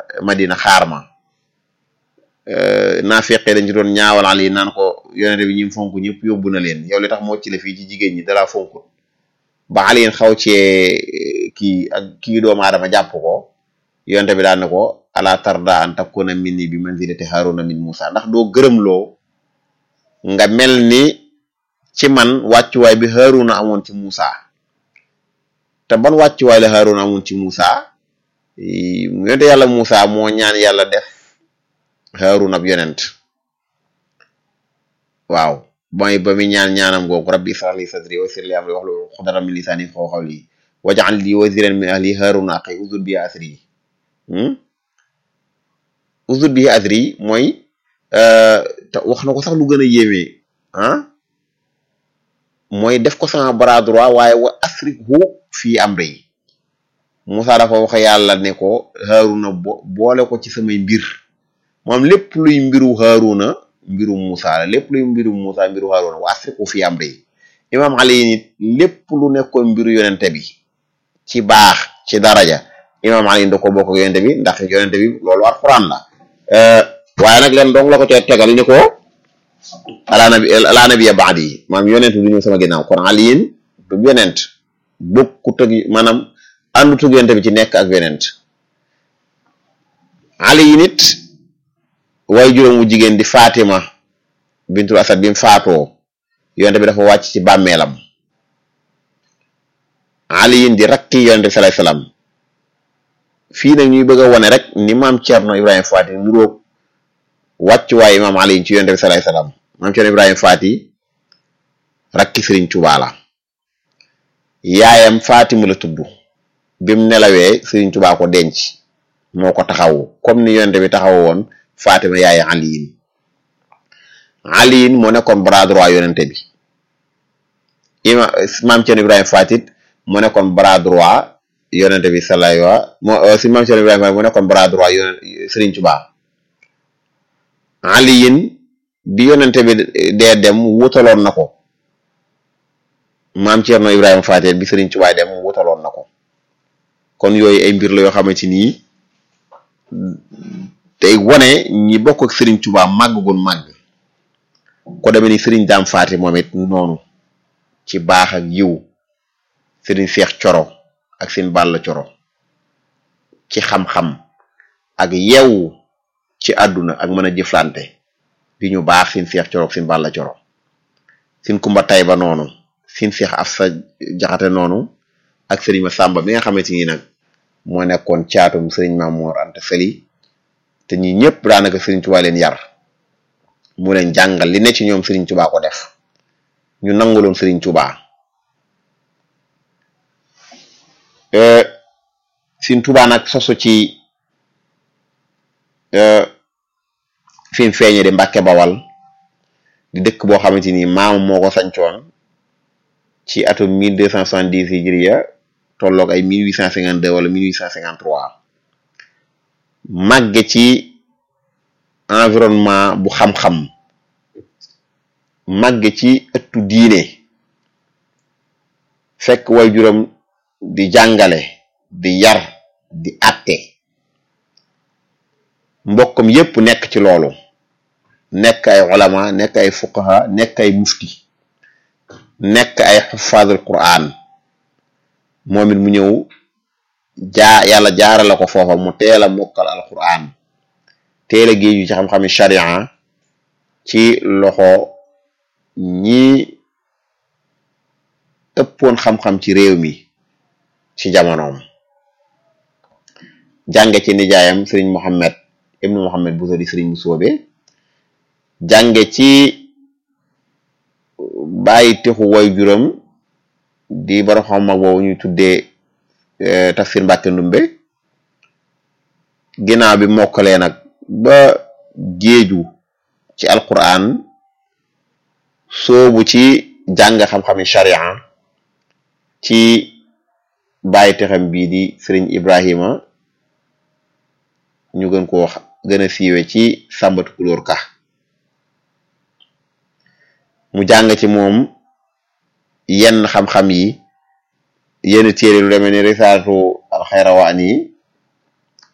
Madina xaar ma naa feqee dañ ci doon ñaawal Ali naan ko yonente bi ñi fonk ñëpp yóbbu na leen yow li tax moo ci la fii ci jigéen ñi dalaa fonkut ba Ali xaw cee kii ak kii doomu aadama jàpp ko yonente bi daan ne ko ala tarda an takuna minni bi manzilati Haruna min Musa ndax doo gërëmloo nga mel ni ci man wàccuwaay bi Haruna amoon ci Musa te ban wàccuwaay la Haruna amoon ci Musa yonente yàlla Musa moo ñaan yàlla def Haruna ab yonent waaw mooy ba mi ñaan ñaanam googu rabbi israh li sadri wa yassir li amri wahlul uqdatan min lisani yafqahu qawli waj'al li waziran min ahli Haruna akhi ushdud bihi azri ushdud bihi azri mooy te wax na ko sax lu gën a yéeme ah mooy def ko sama bras droit waaye wa asrikhu fii amri Musa dafa wax yàlla ne ko Haruna bo boole ko ci samay mbir moom lépp luy mbiru Haruna mbiru Musa la lépp luy mbiru Musa mbiru Haruna wa asrikhu fii amri imam Ali nit lépp lu nekkoon mbiru yonente bi ci baax ci daraja imam Ali da ko bokk ak yonente bi ndax yonente bi loolu alquran la waaye nag leen dong la ko cee tegal ni ko ala nabi ala nabiya ba'di maam yonent du ñëw sama ginnaaw kon aliyin du yonent bokkut ak maanaam àndut ak yonent bi ci nekk ak yonent aliyin it way juróom wu jigéen di Fatima bintul Asad bi mu faatoo yonent bi dafa wàcc ci bàmmeelam aliyin di rakki yonent bi sallallahu alayhi wasallam fii nag ñuy bëgg a wone rek ni maam Cerno Ibrahima Faati nuróog wàccuwaay imaam Ali ci yonent bi sallallahu alayhi wasallam maam Cerno Ibrahima Faati rakki Sëriñ Tuubaa la yaayam Fatima la tudd bim nelawee Sëriñ Tuubaa ko denc moo ko taxawu comme ni yonent bi taxaw woon Fatima yaay Aliyin Aliyin moo nekkoon bras droit yonent bi ima maam Cerno Ibrahima Faati moo nekkoon bras droit yonente bi salay wa moo si maam Cerno Ibrahima mu nekkoon bras droit yon Sëriñ Tuubaa aliyin bi yonente bi dee dem wutaloon na ko maam Cerno Ibrahima Faati bi Sëriñ Tuubaa dem wutaloon na ko kon yooyu ay mbir la yoo xamante ni tey wone ñi bokk ak Sëriñ Tuubaa màgg gun màgg ko demee ni Sëriñ Daam Faati moom it noonu ci baax ak yiw Sëriñ Seex Coro ak seen bàll coro ci xam-xam ak yeewu ci àdduna ak mën a jëflante di ñu baax seen seex coro ak seen bàll coro seen kumba tayba noonu seen seex af sa jaxate noonu ak sëriñ ma sàmba mi nga xamante ni nag moo nekkoon caatum sëriñ Mamoor Anta Sali te ñi ñëpp daanaka sëriñ Tuubaa leen yar mu leen jàngal li ne ci ñoom sëriñ Tuubaa ko def ñu nanguloon sëriñ Tuubaa Sëriñ Tuubaa nag sosu ci fi mu feeñe di Mbàkke Bawal di dëkk boo xamante ni maam moo ko sancoon ci atum mille deux cent soixante-dix hijriya tolloog ay mille huit cent cinquante-deux wala mille huit cent cinquante-trois màgge ci environnement bu xam-xam màgge ci ëttu diine fekk way juróom di jàngale di yar di atte mbokkam yépp nekk ci loolu nekk ay ulama nekk ay fuqaha nekk ay mufti nekk ay xufaadul quran moom it mu ñëw jaa yàlla jaarale ko foofa mu teel a mokkal al quran teel a géeju ci xam-xami sharia ci loxo ñi ëppoon xam-xam ci réew mi ci jamonoom jànge ci nijaayam sëriñ Mohammed ibnu Mohammed bu di sëriñ Musoobe jànge ci bàyyi texu way juram di borom xam mag boobu ñuy tuddee tafsir Mbàkke Ndumbe ginnaaw bi mokkalee nag ba géeju ci alquran soobu ci jàng xam-xami sharia ci bàyyi texam bii di sëriñ Ibrahima ñu gën ko wax gën a siiwe ci sàmbatu kulóor ka mu jàng ci moom yenn xam-xam yi yenn téere lu demee ni risaatu alxayrawaan yi